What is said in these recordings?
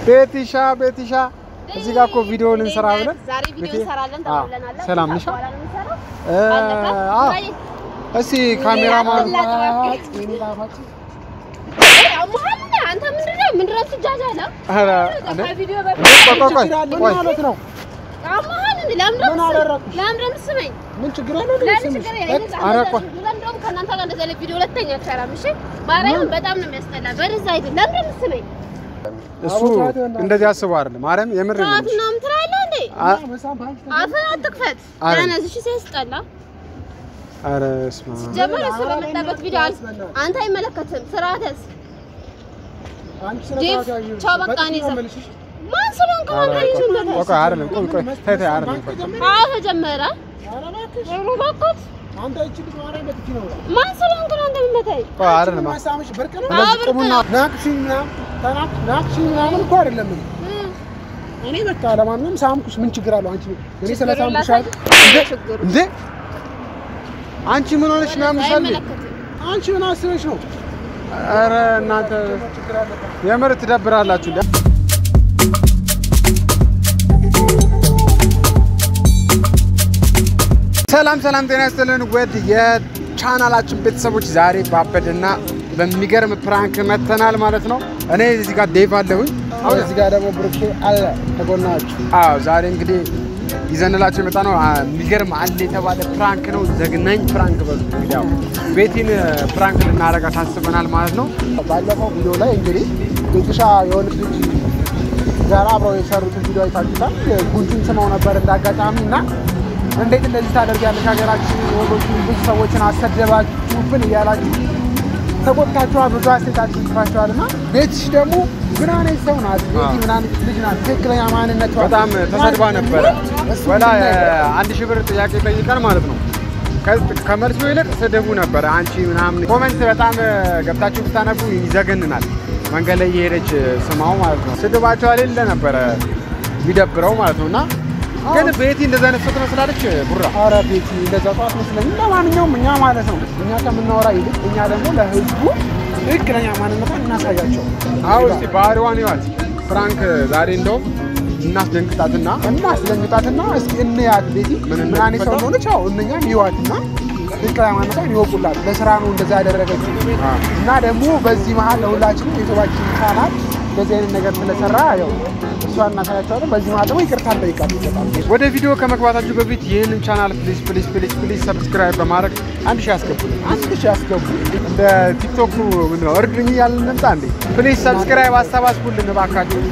ቤቲሻ ቤቲሻ እዚህ ጋር እኮ ቪዲዮውን እንሰራ ብለን ዛሬ ቪዲዮ ቤቴ- እንሰራለን አዎ፣ ተባብለናል። ሰላም ነሽ? በኋላ ነው የምንሰራው። እ፣ አለቀ? አዎ። ወይ? እስቲ ካሜራማን ይሄ አሞሃል እንደ አንተ ምንድን ነው ምንድን ነው የምትጃጃለው? ኧረ እንዴ ከቪዲዮ እንዴ በፊት ቆይ ቆይ ቆይ ቆይ ማለት ነው። አሞሃል እንደ ለምንድን ነው ምን የምትስመኝ? አደረግኩሽ? ለምንድን ነው የምትስመኝ? ምን ችግር አለው? ለምን ችግር የለም። ኧረ ቆይ። እንደውም ከእናንተ ጋር እንደዚህ አይነት ቪዲዮ ሁለተኛ አልሰራም። እሺ ማርያምን በጣም ነው የሚያስጠላ። በደዛ አይደል ለምንድን ነው የምትስመኝ? እሱ እንደዚህ አስበው አይደለም ማርያም የምር ነው ሰዓት ምናምን ትላለህ እንዴ? አ- አፍህን አትክፈት። አረ። ደህና እሺ ሲያስጠላ ኧረ እስማ ጀመር እሱ በመጣበት ቪዲዮ አል አንተ አይመለከትም። ስርዓትስ ዴቭ ቻው በቃ እኔ እዛ ማን ስለሆንክ ነው አንተ ልጅ እንደሆነ? ቆይ ቆይ አይደለም ቆይ ቆይ ታይ ታይ አይደለም ቆይ አዎ ተጀመረ። ኧረ እባክህ አንተ እቺ ልጅ ማርያም በትኪ ነው። ማን ስለሆንክ ነው አንተ የምትመታኝ? ቆይ አይደለም ማሳምሽ ብርቅ ነው። አዎ እንደዚህ ብርቅ ቁሙና ነው። ናቅሽኝ ምናምን ተናቅ ናቅሽኝ ምናምን እኮ አይደለም። እ፣ እኔ በቃ ለማንኛውም ሳምኩሽ ምን ችግር አለው? አንቺ እኔ ስለ ችግሩን ሳምኩሽ ላሳይ። አይደል? ችግሩ እንዴ አንቺ ምን ሆነሽ ነው ያምሻል አይመለከትም። አንቺ ምን አስበሽ ነው? ኧረ እናንተ ችግር አለበት። የምር ትደብራላችሁ እንዴ ሰላም ሰላም ጤና ይስጥልን ውድ የቻናላችን ቤተሰቦች ዛሬ ባበድና በሚገርም ፕራንክ መተናል ማለት ነው እኔ እዚህ ጋር ዴቭ አለሁኝ አሁን እዚህ ጋር ደግሞ ብሩኬ አለ ከጎናችሁ። አዎ ዛሬ እንግዲህ ይዘንላቸው የመጣ ነው አ፣ የሚገርም አለ የተባለ ፕራንክ ነው ዘግናኝ ፕራንክ በሉ እንግዲህ ያው ቤቲን ፕራንክ ልናረጋት አስበናል ማለት ነው ባለፈው ቪዲዮ ላይ እንግዲህ ቤትሻ የሆነች ልጅ ጋር አብረው የሰሩትን ቪዲዮ አይታችሁታል። ጉንጩን ስመው ነበር እንዳጋጣሚ እና እንዴት እንደዚህ ታደርጊያለሽ? ሀገራችን ወንዶችን ብዙ ሰዎችን አሰደባችሁብን እያላችሁ ተቆጥታችኋል። ብዙ አስተያየታችሁ ጽፋችኋል እና ቤትሽ ደግሞ ምን አይነት ሰው ናት? ቤቲ ምን አይነት ልጅ ናት? ትክክለኛ ማንነቷ በጣም ተሰድባ ነበረ እሱ ወላ ምንድን ነው? አንድ ሺህ ብር ጥያቄ ጠይቀን ማለት ነው ከ- ከመልሱ ይልቅ ስድቡ ነበረ አንቺ ምናምን ኮመንት በጣም ገብታችሁ ብታነቡ ይዘገንናል መንገድ ላይ እየሄደች ስማው ማለት ነው ስድባቸው የሌለ ነበረ ቢደብረው ማለት ነው እና ግን ቤቲ እንደዛ አይነት ሰው ትመስላለች ቡራ ኧረ ቤቲ እንደዛ ጠዋት መስለኝ። ለማንኛውም እኛ ማለት ነው እኛ ከምናወራ ይልቅ እኛ ደግሞ ለህዝቡ ትክክለኛ ማንነቷን እናሳያቸው። አዎ እስቲ ባህሪዋን ይዋት ፍራንክ ዛሬ እንደውም እናስደንግጣትና እናስደንግጣትና እስኪ እንያት ቤቲ ምን ምን አይነት ሰው እንደምትፈጠር? እንደሆነች። አዎ እነኛም ይዋትና ትክክለኛ ማንነቷን ይወቁላት። ለስራ ነው እንደዛ ያደረገችው አዎ። እና ደግሞ በዚህ መሀል ለሁላችንም የቶባችን ቻናል እንደዚህ አይነት ነገር ስለሰራ ያው እሷን እናሳያቸዋለን። በዚህ መሀል ደግሞ ይቅርታ እንጠይቃለን። በጣም ወደ ቪዲዮ ከመግባታችሁ በፊት ይህንን ቻናል ፕሊዝ ፕሊዝ ፕሊዝ ፕሊዝ ሰብስክራይብ በማድረግ አንድ ሺህ ያስገቡልን። አንድ ሺህ ያስገቡ። እንደ ቲክቶክ ምንድን ነው እርዱኝ እያልን እንምጣ እንዴ? ፕሊዝ ሰብስክራይብ አሰባስቡልን እባካችሁ።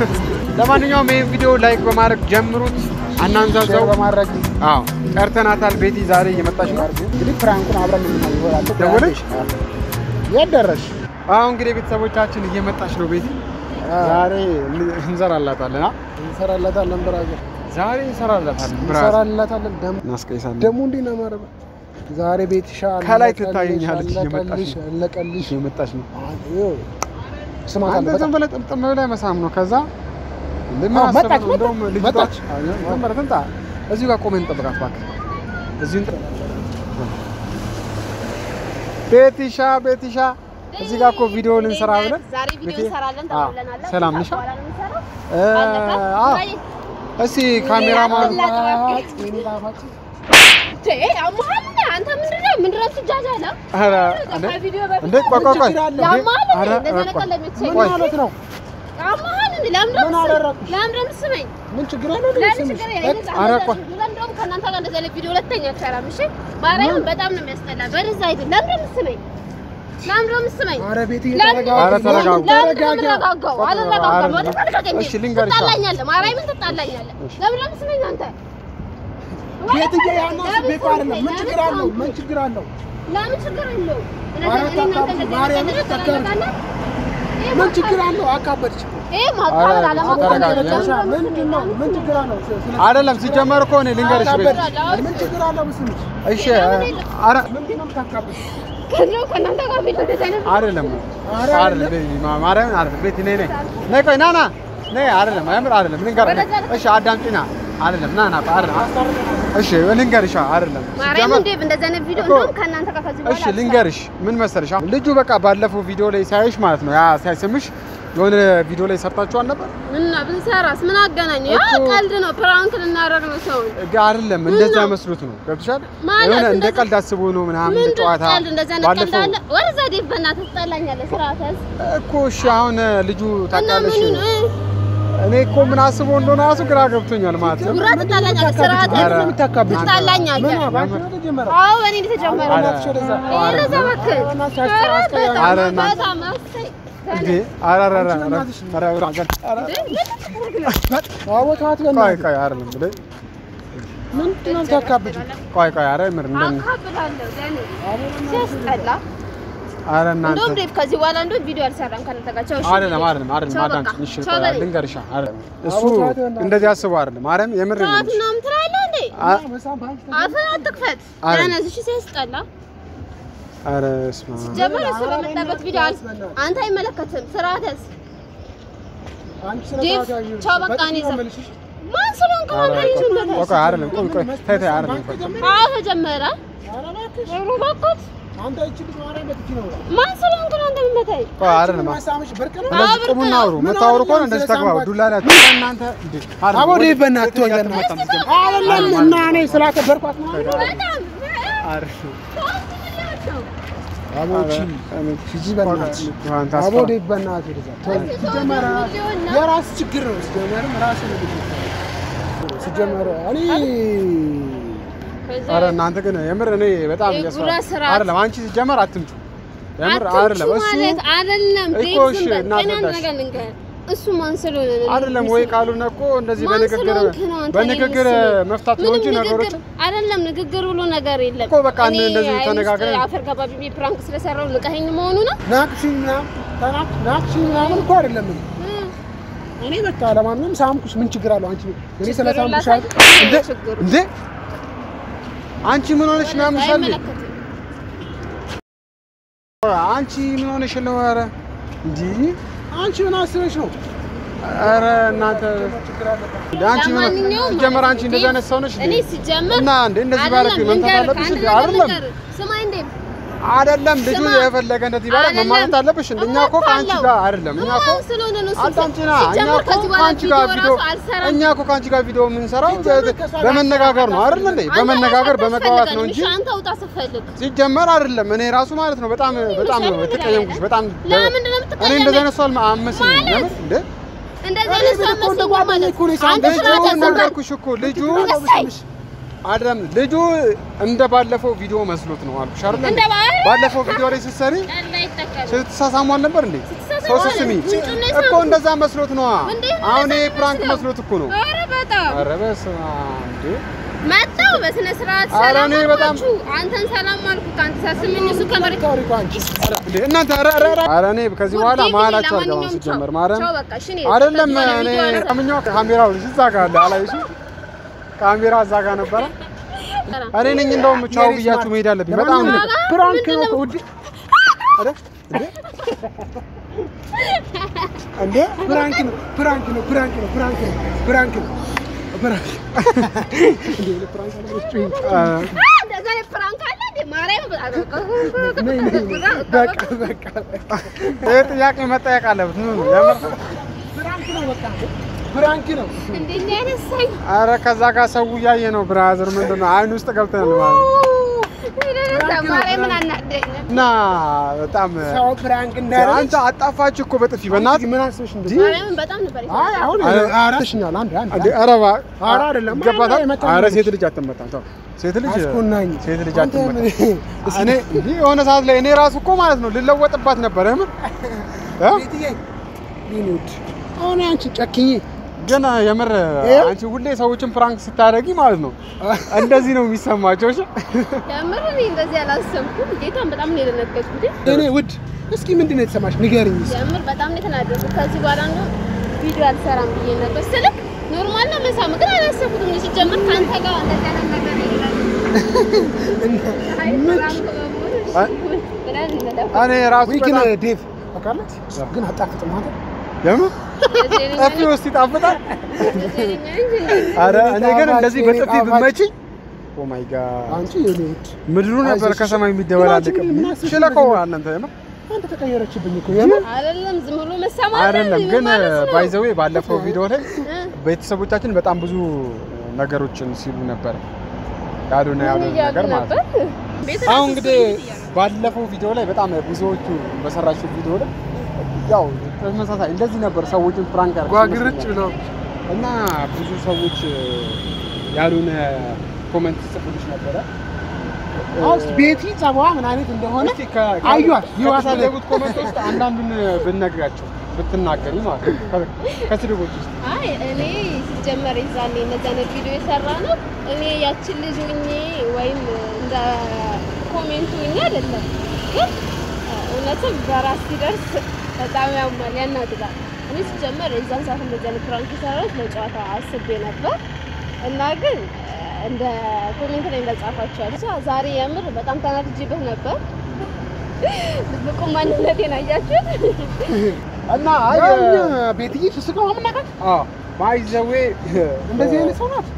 ለማንኛውም ይህን ቪዲዮ ላይክ በማድረግ ጀምሩት፣ አናንዛዛው። ሼር በማድረግ አዎ ጠርተናታል። ቤቲ ዛሬ እየመጣች ነው። እንግዲህ ፍራንኩን አብረን የምናየው ይሆናል። ደወለች? የት ደረስሽ? አሁን እንግዲህ ቤተሰቦቻችን እየመጣች ነው። ቤቲ ዛሬ እንሰራላታለን። አ? እንሰራላታለን ብራዘር ዛሬ እንሰራላታለን። ብራዝ እንሰራላታለን። ደግሞ እናስቀይሳለን። ደግሞ እንዴት ነው የማደርገው? ዛሬ ቤትሻ ከላይ አለቀልሽ፣ ትታየኛለች፣ እየመጣች አለቀልሽ፣ ነው። አለቀልሽ። እየመጣች ነው። ይኸው ስማታለሁ አንተ ዝም በጣም ብለህ ጥምጥም ብለህ መሳም ነው። ከዛ ለምን አዎ፣ አሰበህ መጣች፣ ነው? እንደውም መጣች፣ ልጅቷ መጣች። አዎ፣ ዝም ብለህ ትምጣ። እዚሁ ጋር ቆመን እንጠብቃት እባክህ። እዚሁ እንጠ- ቤቲሻ ቤቲሻ እዚህ ጋር እኮ ቪዲዮውን እንሰራ ብለን ዛሬ ቪዲዮ ቤቴ- እንሰራለን አዎ፣ ተባብለናል። ሰላም ነሽ? በኋላ ነው የምንሰራው። እ፣ አለቀ? አዎ ወይ? እስቲ ካሜራማን ይሄ ጣፋጭ፣ የኔ ጣፋጭ። ቼ አሞሃል እንደ አንተ ምንድን ነው ምንድን ነው የምትጃጃለው? ኧረ እንዴ ከቪዲዮ በፊት እንዴ ቆይ ቆይ ቆይ ችግር አለ? ያማል እንዴ? ኧረ፣ እንደዚህ ቆይ። ነገር ለምትሰኝ ምን ማለት ነው? ያማል እንዴ? ለምንድን ነው ምን የምትስመኝ? አደረግኩሽ? ለምንድን ነው የምትስመኝ? ምን ችግር አለው? ለምን ስምሽ? ችግር የለም። ኧረ ቆይ። እንደውም ከእናንተ ጋር እንደዚህ አይነት ቪዲዮ ሁለተኛ አልሰራም። እሺ ማርያምን በጣም ነው የሚያስጠላ። በደዛ አይደል? ለምንድን ነው የምትስመኝ? ለምንድን ነው የምትስመኝ? ኧረ ቤት ለምን እየተረጋጋ ኧረ ተረጋጉ። ለምንድን ነው ተረጋጋ። የምረጋጋው? ቆይ፣ አልረጋጋም። ኧረ፣ ወደ ተረጋጋኝ። እሺ፣ ልንገርሽ። ትጣላኛለህ። ማርያምን ትጣላኛለህ። ለምን ነው የምትስመኝ አንተ? ቤትዬ ያናስ ለምን ቤት አይደለም። ምን ለምን ችግር አለው? ሳምኩኝ? ምን ችግር አለው? ለምን ችግር የለውም? ኧረ እኔ እናንተ ታካብጂ፣ እንደዚህ ማርያምን ነገር ታካብጂ። ትደረጋለህ? ይሄ ምን ማካበድ- ችግር አለው? አካበድሽ እኮ። ይሄ ማካበድ ኧረ፣ አለማካበድ ተረጋጋ። አይደለም። ደረጃ ምንድን ነው? ምን ችግር አለው? ስለ- አይደለም ሲጀመር እኮ እኔ ልንገርሽ ቤት አካበድሽ። ምን ችግር አለው? ምስልሽ እሺ ኧረ ምንድን ነው የምታካብድሽ? ከዚያው ከእናንተ ጋር ቪዲዮ እንደዚህ አይነት አይደለም ኧረ አይደለም ቤቲ፣ ማ- ማርያምን አይደለም ቤቲ ነይ ነይ ነይ ቆይ ና ና ነይ አይደለም የምር አይደለም ልንገርሽ ወደዛ ነው። እሺ አዳምጪና አይደለም ና ና ቆይ አይደለም እሺ ልንገርሽ አይደለም ማርያም ሲጀመር- እንዴ እንደዚህ አይነት ቪዲዮ እኮ- እንደውም ከእናንተ ጋር ከዚህ በኋላ እሺ ልንገርሽ ምን መሰለሽ አሁን ልጁ በቃ ባለፈው ቪዲዮ ላይ ሳይሽ ማለት ነው ያ ሳይስምሽ የሆነ ቪዲዮ ላይ ሰርታችኋል ነበር? እና ብንሰራስ ምን አገናኘው? ያ እኮ- ቀልድ ነው፣ ፕራንክ ልናደርግ ነው ሰው ጋ- አይደለም እንደዛ መስሎት ነው። ገብቶሻል? ማለት የሆነ እንደ እንደዛ- ቀልድ አስቦ ነው ምናምን ምንድን ጨዋታ ቀልድ እንደዚህ አይነት ቀልድ ባለፈው አለ? ወደዛ ዴቭ በእናትህ ትጠላኛለህ። ስርዓት ያዝ እኮ እሺ፣ አሁን ልጁ እና ታውቃለሽ፣ ምኑን እ? እኔ እኮ ምን አስቦ እንደሆነ ራሱ ግራ ገብቶኛል ማለት ነው። ጉራ ትጠላኛለህ። ስርዓት ያዝ ኧረ፣ ትጠላኛለህ። ምን አባንቺ ነው ተጀመረ? አዎ በእኔ እንደተጀመረ ኧረ፣ ነው። ወደዛ እባክህ። በእናትሽ ኧረ አስቀያሚ። በጣም ኧረ እናትህ። በጣም እሰይ። እንዴ! ኧረ ኧረ ኧረ ኧረ እናትሽ ኧረ ኧረ ኧረ ኧረ አቦ ተዋት ቆይ በእናትህ። ቆይ አይደለም ብለ ምንድን ነው የምታካብጂው? ቆይ ቆይ ኧረ ምር እንደን አካብላለሁ ለእኔ ሲያስጠላ። ኧረ እናንተ እንደውም ዴቭ ከዚህ በኋላ እንደውም ቪዲዮ አልሰራም ከአንተ ጋር። ቻው እሺ። አይደለም አይደለም አይደለም ቻው አዳምጪኝ በቃ። እሺ ቻው ቆይ በለኝ። ልንገርሻ አይደለም እሱ አቦ ተዋት በእናትህ። እንደዚህ አስቦ አይደለም ማርያም የምር ነው ሰዓት የምልሽ ምናምን ትላለህ እንዴ? አ- መሳም በአንቺ አፍህን አትክፈት። አረ። ያነዝ እሺ ሲያስጠላ። ኧረ እስማ ጀመረ እሱ በመጣበት ቪዲዮ አል- አንተ አይመለከትም። ስርዓት ያዝ። አንቺ ስነ ዴቭ፣ ስርዓት ያዥ። ቻው በቃ እኔ በጥፊ ነው እዛ- የምልሽ። ማን ስለሆንክ ነው አንተ ልጅ ቆይ እንደሆነ? ቆይ አይደለም ቆይ ቆይ ተይ ተይ አይደለም ቆይ አዎ ተጀመረ። ኧረ እባክሽ፣ ኧረ እባክህ አንተ ይቺ ልጅ ማርያም በጥፊ ነው የምላት። ማን ስለሆንክ ነው አንተ የምትመታኝ? ቆይ አይደለም መሳምሽ ብርቅ ነው? አዎ፣ እንደዚህ ብርቅ ቁሙና ነው። አውሩ ምን መታወሩ ከሆነ አይደለም እንደዚህ ስለ ተግባቡ ሳምባት። ዱላ ላይ እናንተ እንዴ አይደለም አቦ ዴቭ በእናትህ ተወኝ ወደ- በእናትህ። አትመጣም አይደለም እና እኔ ስላከበርኳት ነው አይደል? በጣም አሪፍ ነው። አቦ ኧረ፣ ቺ እኔ ሂጂ በእናትሽ። አንተ አቦ አስፈራ- ዴቭ በእናትህ ወደዛ ተወኝ። ሲጀመር የራስ ችግር ነው። ሲጀመርም ራስ ነው ሲጀመር እኔ ኧረ እናንተ ግን የምር እኔ በጣም የጉራ እያስፈራ ስርዓት። አይደለም አንቺ ሲጀመር አትምጩ የምር አትምቹ አይደለም እሱ ማለት አይደለም። እኮ ዴቭ እሺ፣ ዝም በል። ግን አንድ እናስረዳሽ። ነገር ልንገርህ፣ እሱ ማን ስለሆነ ነው አይደለም ወይ ካልሆነ እኮ እንደዚህ ማን በንግግር ስለሆንክ ነው አንተ በንግግር እኔን የምትስመኝ? መፍታት ነው ምንም እንጂ ንግግር ነገሮች አይደለም። ንግግር ብሎ ነገር የለም እኮ በቃ እኔ እንደዚህ አይን ውስጥ ተነጋግረን- አፈር ገባቢ ብዬ ፕራንክ ስለሰራው ንቀኸኝ መሆኑ ነው። ናቅሽኝ ምናምን ተናቅ- ናቅሽኝ ምናምን እኮ አይደለም እኔ እኔ በቃ ለማንኛውም ሳምኩሽ ምን ችግር አለው? አንቺ እኔ ስለ ችግሩን ሳምኩሽ ላሳይ። አይደል? እንዴ ችግሩ እንዴ አንቺ ምን ሆነሽ ነው ያምሻል? አይመለከትም። አንቺ ምን ሆነሽ ነው? ኧረ እንዲ አንቺ ምን አስበሽ ነው? ኧረ እናንተ ችግር አለበት። እንደ አንቺ ምን ለማንኛውም ሲጀመር ማለት አንቺ እንደዚህ አይነት ሰው ነሽ እኔ እንዴ? ሲጀመር እና እንዴ እንደዚህ አይደለም፣ ባለክ መምታት ልንገርህ፣ አለብሽ አንድ እንዴ? ነገር አይደለም ልንገርህ። ስማኝ እንዴ አይደለም ልጁ ስማ። የፈለገ እንደዚህ ባለ አይደለም። መማታት አለብሽ እንዴ? እኛ እኮ ከአንቺ እመታለሁ። ጋር አይደለም እኛ እኮ ማን ስለሆነ ነው እሱ አዳምጪና እኛ ሲጀመር እኮ ከዚህ በኋላ ከአንቺ ጋር ቪዲዮ ቪዲዮ ራሱ አልሰራም። እኛ እኮ ከአንቺ ጋር ቪዲዮ የምንሰራው ሲጀመር ከእሷ ጋር በመነጋገር ነው አይደል እንዴ? አንተ በመነጋገር ራስህ በመግባባት ነው አትፈልገንም። እንጂ እሺ፣ አንተ ውጣ ስትፈልግ ሲጀመር አይደለም። እኔ ራሱ ማለት ነው በጣም በጣም ነው የተቀየምኩሽ። በጣም ለምንድን ነው እኔ የምትቀየመኝ? እንደዚህ አይነት ሰው አልመስለኝም። ማለት? ለምን እንዴ እንደዚህ እኔ አይነት ሰው ቤት እኮ እንደ መስሎኝ ጓደኛዬ ማለት እኮ ነው አንተ የሳምኩት። ስርዓት ልጁ ያስከብራል። ነገርኩሽ እኮ ልጁ እሰይ! አይደለም ልጁ እንደ ባለፈው ቪዲዮ መስሎት ነው አልኩሽ አይደል እንደ ባ- ባለፈው ቪዲዮ ላይ ስትሰሪ ቀልድ አይጠቀምም። ስትሳሳሙ አልነበር እንዴ? ስትሳሳሙ ሰው አለ። ስስሚ ጉንጩን ነው እኮ የሳምኩት። እንደዛ መስሎት ነዋ። እንዴት ነው አሁን ይሄ እንደዛ ፕራንክ መስለው? መስሎት እኮ ነው። ኧረ በጣም ኧረ በስመ አብ እንዴ! መጣሁ በስነ ስርዓት ኧረ ሰላም እኔ በጣም- አልኳችሁ። አንተን ሰላም አልኩ። ከአንተ ሳስመኝ እሱ ከመሬት ታሪኩ አንቺ እንዴ እናንተ ኧረ ኧረ ኧረ ኧረ እኔ ከዚህ በኋላ ውዴ፣ መሀላችሁ ለማንኛውም አልገባም። ቻው። ሲጀመር ማርያም ቻው በቃ እሺ፣ እኔ አይደለም ከዚህ በኋላ እኔ ቪዲዮ አልሰራም። ካምኛው ካሜራው እዛ ጋር አለ አላየሽም? ካሜራ እዛ ጋር ነበረ። እኔ ነኝ እንደውም ቻው የኔ ብያችሁ ስማርት። መሄድ አለብኝ። በጣም ነው ለማንኛውም ፕራንክ ነው እኮ ውዴ። አይደል? እንዴ? እንዴ ፕራንክ ነው ፕራንክ ነው ፕራንክ ነው ፕራንክ ነው ፕራንክ ነው ፕራንክ እንዴ ፕራንክ አለችኝ። አ፣ እንደዛ አይነት ፕራንክ አለ እንዴ? ማርያም ነይ ነይ ነይ። በቃ በቃ ይሄ ጥያቄ መጠየቅ አለበት። ምን ነው የምር? ፕራንክ ነው በቃ ፕራንክ ነው። እንደኛ አይነት ሳይ ኧረ ከዛ ጋር ሰው እያየ ነው። ብራዘር ምንድን ነው አይን ውስጥ ገብተናል ማለት ነው። ማርያምን አናደኝ። እና በጣም ሰው ፕራንክ እንዳያደርግ አንተ አጣፋች እኮ በጥፊ በእናትህ ምን አስበሽ እንደዚህ? ማርያምን በጣም ነበር አይ አሁን አረ- አራሽኛል አንድ አንድ እንዴ ኧረ እባ- ኧረ አይደለም። ይገባታል። አረ የመታ ኧረ ነው። ሴት ልጅ አትመታም። ተው ሴት ልጅ አስኮናኝ ሴት ልጅ አንተ አትመታም። ምን- እኔ እንዲህ የሆነ ሰዓት ላይ እኔ ራሱ እኮ ማለት ነው ልለወጥባት ነበር። የምር እ? ቤትዬ የኔ ውድ አሁን አንቺ ጨክኝ ግን የምር ይኸው። አንቺ ሁሌ ሰዎችን ፕራንክ ስታደርጊ ማለት ነው እንደዚህ ነው የሚሰማቸው። እሺ የምር እኔ እንደዚህ አላሰብኩም። ጌታን በጣም ነው የደነገጥኩት። የኔ ውድ እስኪ ምንድን ነው የተሰማሽ ንገሪኝ እስኪ። የምር በጣም ነው የተናደድኩት። ከዚህ በኋላ ነው ቪዲዮ አልሰራም ብዬ ነበር ስልክ ኖርማል ነው መሳም፣ ግን አላሰብኩትም። ሲጀምር ከአንተ ጋር እንደዚህ አይነት ነገር የለም። አይ ምን ፕራንክ በመሆኑ አይ። ብለን እንለፍ። እኔ ራሱ ወይ ግን በጣም ዴቭ ታውቃለህ ግን አጣፍጥም አንተ የምር እንደዚህ አይነት ጠፊ ውስጥ ይጣፍጣል። እንደዚህ አይነት እንጂ አረ እኔ ግን ጣፋጭ፣ እንደዚህ የኔ በጥፊ ጣፋጭ። ብመችኝ ኦ ማይ ጋድ አንቺ የኔ ውድ ምድሩ ነበር አይዞሽ፣ ከሰማይ እሺ። የሚደበላለቅ ምን አስበሽ ሽለቆ እንደዚህ ነው? እናንተ የምር አንተ ተቀየረችብኝ እኮ የምር አይደለም ዝም ብሎ መሰማት አይደለም ግን ባይዘዌ ባለፈው ቪዲዮ ላይ እ? ቤተሰቦቻችን በጣም ብዙ ነገሮችን ሲሉ ነበር ያሉና ያሉ ምን እያሉ ነገር ማለት ነው። ነበር? ቤት አሁን ራሱ እንግዲህ ስሜት እያሉ ባለፈው ቪዲዮ ላይ በጣም ብዙዎቹ በሰራችው ቪዲዮ ላይ ያው ተመሳሳይ እንደዚህ ነበር ሰዎችን ፕራንክ አድርገው ጓግርጭ ብለው እና ብዙ ሰዎች ያሉን ኮመንት ጽፉልሽ ነበረ። አውስ ቤቲ ጸባዋ ምን አይነት እንደሆነ እስቲ ከ- ከ- አዩዋት ይዋት ከተሳደቡት ኮመንት ውስጥ አንዳንዱን ብነግራቸው ብትናገሪ ማለት ነው። ከ- ከስድቦች ውስጥ አይ እኔ ሲጀመር ይዛኔ እነዚህ አይነት ቪዲዮ የሰራ ነው እኔ ያችን ልጅ ሆኜ ወይም እንደ ኮሜንቱ ሆኜ አይደለም፣ ግን እውነትም በራስ ሲደርስ በጣም ያማል፣ ያናድዳል። እኔ ሲጀመር የዛን ሰዓት እንደዚህ አይነት ፕራንክ የሰራሁት ለጨዋታ አስቤ ነበር እና ግን እንደ ኮሜንት ላይ እንደጻፋችኋል ብቻ ዛሬ የምር በጣም ተናድጄበት ነበር። ድብቁ ማንነቴን አያችሁት? እና አይ ያኛ ቤትዬ ስስቀው አምናቃት ባይዘዌ እንደዚህ አይነት ሰው ናት።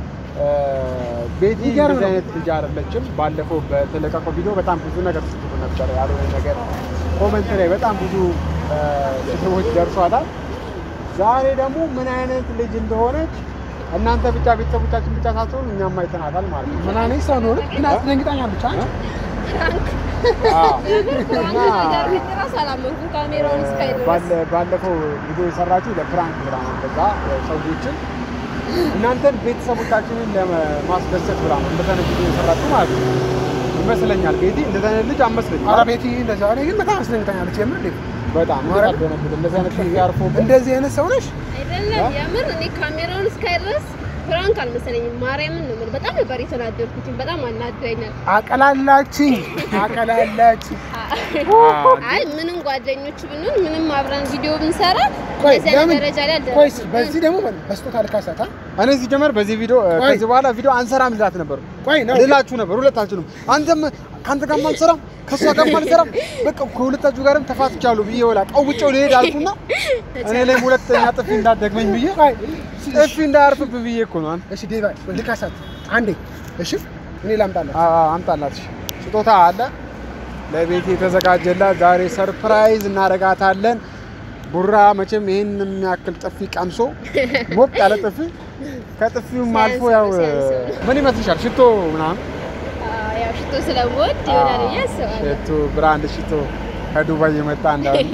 ቤቲ ይገርም እንደዚህ ነው። አይነት ልጅ አይደለችም። ባለፈው በተለቀቀው ቪዲዮ በጣም ብዙ ነገር ስትሉ ነበር ያልሆነ ነገር ኮመንት ላይ በጣም ብዙ እ፣ ስድቦች ደርሷታል። ዛሬ ደግሞ ምን አይነት ልጅ እንደሆነች እናንተ ብቻ ቤተሰቦቻችን ብቻ ሳትሆኑ እኛም አይተናታል ማለት ነው። ምን አይነት ሰው ነው ግን አስደንግጣኛለች። አንቺ ፕራንክ አዎ። ፕራንክ ተደርጌ እራሱ አላመንኩም ካሜራውን እስካይ ድረስ። ባለ- ባለፈው ቪዲዮ የሰራችሁ ለፕራንክ ብላ ነው። ከዛ ሰዎችን እናንተን ቤተሰቦቻችንን ለማስደሰት ብላ ነው እንደዛ አይነት ቪዲዮ የሰራችሁ ማለት ነው ይመስለኛል። ቤቲ እንደዛ አይነት ልጅ አመስለኝ ኧረ ቤቲ እንደዛ እኔ ግን በጣም አስደንግጣኛለች። የምር እንዴ በጣም ያደነብት እንደዚህ አይነት ልጅ አርፎ እንደዚህ አይነት ሰው ነሽ? አይደለም የምር እኔ ካሜራውን እስካይ ድረስ ፕራንክ አልመሰለኝም። ማርያምን ነው የምልህ። በጣም ነበር የተናደድኩት። በጣም አናደኛል። አቀላላችኝ አቀላላችኝ። አይ ምንም ጓደኞች ብንሆን ምንም አብረን ቪዲዮ ብንሰራ ቆይ እንደዚህ አይነት ለምን ደረጃ ላይ ቆይ አልደረስንም። በዚህ ደግሞ በስጦታ ልካሳታ እኔ ሲጀመር በዚህ ቪዲዮ እ፣ ቆይ። ከዚህ በኋላ ቪዲዮ አንሰራም ልላት ነበር ቆይ ነው ልላችሁ ነበር ሁለታችሁንም። አንተም ከአንተ ጋርም አልሰራም ከእሷ ጋርም አልሰራም በቃ ከሁለታችሁ ጋርም ተፋትቻለሁ ብዬ ወላ ቀውጬው ልሄድ አልኩና እኔ ላይ ሁለተኛ ጥፊ እንዳትደግመኝ ብዬ ቆይ ጥፊ እንዳያርፍብህ ብዬ እኮ ነው። አንተ እሺ ዴቫ ልካሳት አንዴ እሺ እኔ ላምጣላት አ- አ- አምጣላት። እሺ። ስጦታ አለ ለቤት የተዘጋጀላት ዛሬ ሰርፕራይዝ እናደርጋታለን። ቡራ መቼም ይህን የሚያክል ጥፊ ቀምሶ ሞቅ ያለ ጥፊ ከጥፊውም አልፎ ያው ሲያንስ- ምን ይመስልሻል? ሽቶ ምናምን አዎ፣ ያው ሽቶ ስለምወድ ይሆናል ብዬ አስባለሁ። ሽቶ ብራንድ ሽቶ ከዱባይ የመጣ እንዳለ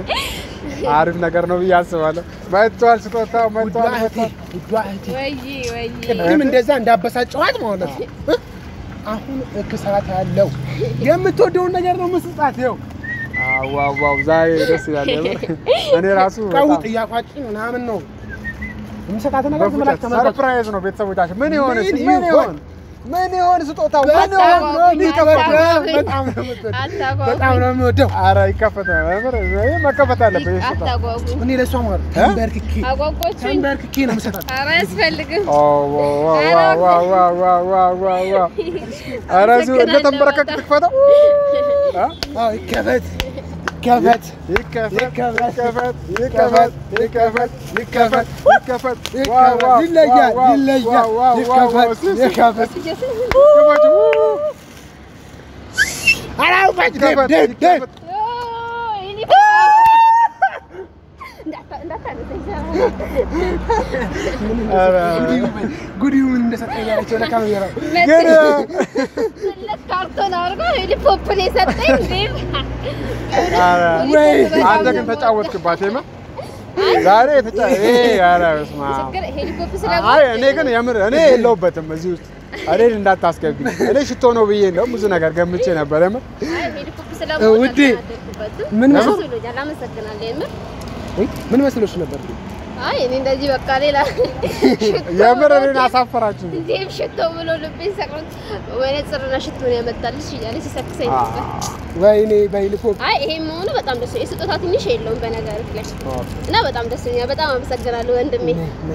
አሪፍ ነገር ነው ብዬ አስባለሁ። መጥቷል፣ ስጦታው ውዷ መጥቷል። እህቴ መጥቷል። ውዷ እህቴ ወይ ወይ ቅድም እንደዛ እንዳበሳጨኋት ማለት ነው እ? አሁን እክሳት ያለው የምትወደውን ነገር ነው መስጣት ይኸው አዎ ዋው ዋው፣ ዛሬ ደስ ይላል። የምር እኔ ራሱ ቀው በጣም ጥያቄ ምናምን ነው የምሰጣት ነገር በፉጨት ዝም ብላችሁ ተመልከቱ። ሰርፕራይዝ ነው። ቤተሰቦቻችን ምን ይሆን እስኪ? ምን ምን ይሆን? ይሆን ምን ይሆን ስጦታው ምን በጣም ይሆን? ነው የሚወደው። አታጓጉኝ። በጣም ነው የምትወደው። አታጓጉኝ። በጣም ነው የሚወደው። ኧረ ይከፈታል። የምር ይሄ መከፈት አለበት። ይሄ ስጦታ አታጓጉኝ። እኔ ለእሷ ማለት እ? ተንበርክኬ አጓጓችሁኝ። ተንበርክኬ ነው የምሰጣት። ኧረ አያስፈልግም። ኦ ዋው ዋው ዋው ዋው ዋው ዋው ዋው ዋው። ኧረ እዚሁ እንደተንበረከክ ትክፈተው። እ? አዎ ይከፈት ይከፈት ይከፈት ይከፈት ይከፈት ይከፈት ይከፈት ይከፈት ይከፈት። ዋው ይከፈት ዋው ይለያል ዋው ይለያል ዋው ዋው ዋው ዋው። ይከፈት ይከፈት ይከፈት አላውቃት ይከፈት ደብ ደብ ይከፈት። ኧረ ጉዲው ምን እንደሰጠኝ ያለችው ለካሜራው ግን ካርቶን አድርጎ ሄሊፖፕ ነው የሰጠኝ። እንዴ! ኧረ ወይ! አንተ ግን ተጫወትክባት የማ ዛሬ ተጫ ይሄ ኧረ በስመ አብ ችግር ሄሊኮፕ አይ ስለሞት እኔ ግን የምር እኔ የለሁበትም እዚህ ውስጥ እኔን እንዳታስገቢ እኔ ሽቶ ነው ብዬ እንደውም ብዙ ነገር ገምቼ ነበር የምር አይ ሄሊኮፕ ስለሞት ውዴ! አልተናደድኩበትም። ምን ደስ መስሎ- ብሎኛል። አመሰግናለሁ የምር። ወይ ምን መስሎሽ ነበር? አይ እኔ እንደዚህ በቃ ሌላ የምር እኔን አሳፈራችሁ እንዴም ሽቶ ብሎ ልቤን ሰቅሎት ወይኔ ጽርና ሽቶ ነው ያመጣልሽ እያለ ሲሰክሰኝ ነበር። ወይኔ በሄሊኮፕ አይ ይሄ መሆኑ በጣም ደስ የስጦታ ትንሽ የለውም በነገርህ ላይ እና በጣም ደስ ይለኛል። በጣም አመሰግናለሁ ወንድሜ።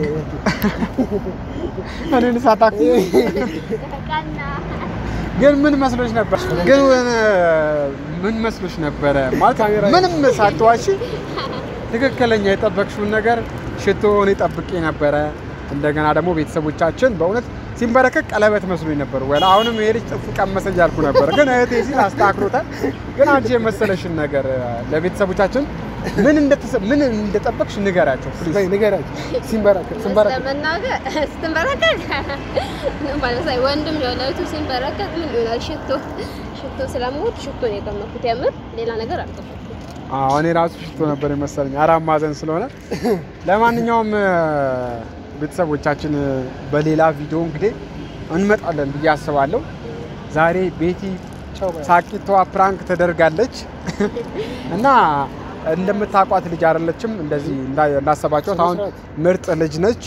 እኔን ሳታክ ቀና ግን ምን መስሎሽ ነበር ግን ምን መስሎሽ ነበረ ማለት ምንም ሳትዋሺ ትክክለኛ የጠበቅሽውን ነገር ሽቶን ጠብቄ ነበረ እንደገና ደግሞ ቤተሰቦቻችን በእውነት ሲንበረከክ ቀለበት መስሎኝ ነበር። ወይ አሁንም ይሄ ልጅ ጥፉ ቀመሰ እያልኩ ነበር፣ ግን እህቴ ሲል አስተካክሎታል። ግን አንቺ የመሰለሽን ነገር ለቤተሰቦቻችን ምን እንደተሰ ምን እንደጠበቅሽ ንገራቸው ፕሊዝ። በይ ንገራቸው። ሲንበረከክ ሲንበረከክ ለመናገር ስትንበረከክ ማለት ሳይ ወንድም ለወላቱ ሲንበረከክ ምን ይሆናል? ሽቶ ሽቶ ስለምወድ ሽቶ ነው የቀመኩት። የምር ሌላ ነገር አልቀመኩም። አዎ እኔ ራሱ ሽቶ ነበር የመሰለኝ አራት ማዕዘን ስለሆነ። ለማንኛውም እ፣ ቤተሰቦቻችን እ፣ በሌላ ቪዲዮ እንግዲህ እንመጣለን ብዬ አስባለሁ። ዛሬ ቤቲ ቻው በይ። ሳቂቷ ፕራንክ ተደርጋለች እና እንደምታውቋት ልጅ አይደለችም። እንደዚህ እንዳ- እንዳሰባችኋት አሁን ምርጥ ልጅ ነች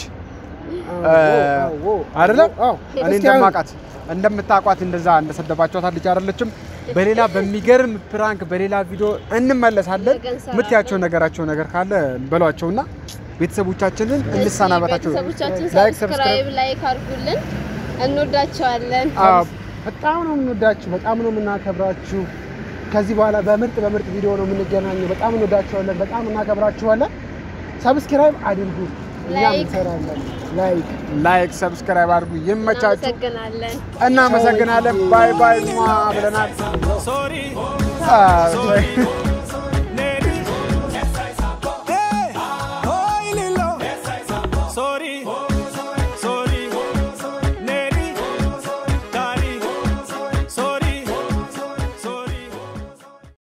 አይደለ? አዎ። እኔ እስኪ አሁን እንደማውቃት እንደምታውቋት እንደዛ እንደሰደባችኋት ልጅ አይደለችም። በሌላ በሚገርም ፕራንክ በሌላ ቪዲዮ እንመለሳለን። ነገ እንሰራለን። ምትያቸው ነገራቸው ነገር ካለ በሏቸውና ቤተሰቦቻችንን እንሰናበታቸው። ቤተሰቦቻችን ላይክ ሰብስክራይብ ላይክ አድርጉልን። እንወዳቸዋለን። አዎ፣ በጣም ነው የምንወዳችሁ፣ በጣም ነው የምናከብራችሁ። ከዚህ በኋላ በምርጥ በምርጥ ቪዲዮ ነው የምንገናኘው። በጣም እንወዳችኋለን፣ በጣም እናከብራችኋለን። ሰብስክራይብ አድርጉ፣ እኛም ላይክ። እንሰራለን። ላይክ ላይክ ሰብስክራይብ አድርጉ። ይመቻችሁ። እናመሰግናለን። እናመሰግናለን። ባይ ባይ ሟ ብለናል። Sorry. አ፣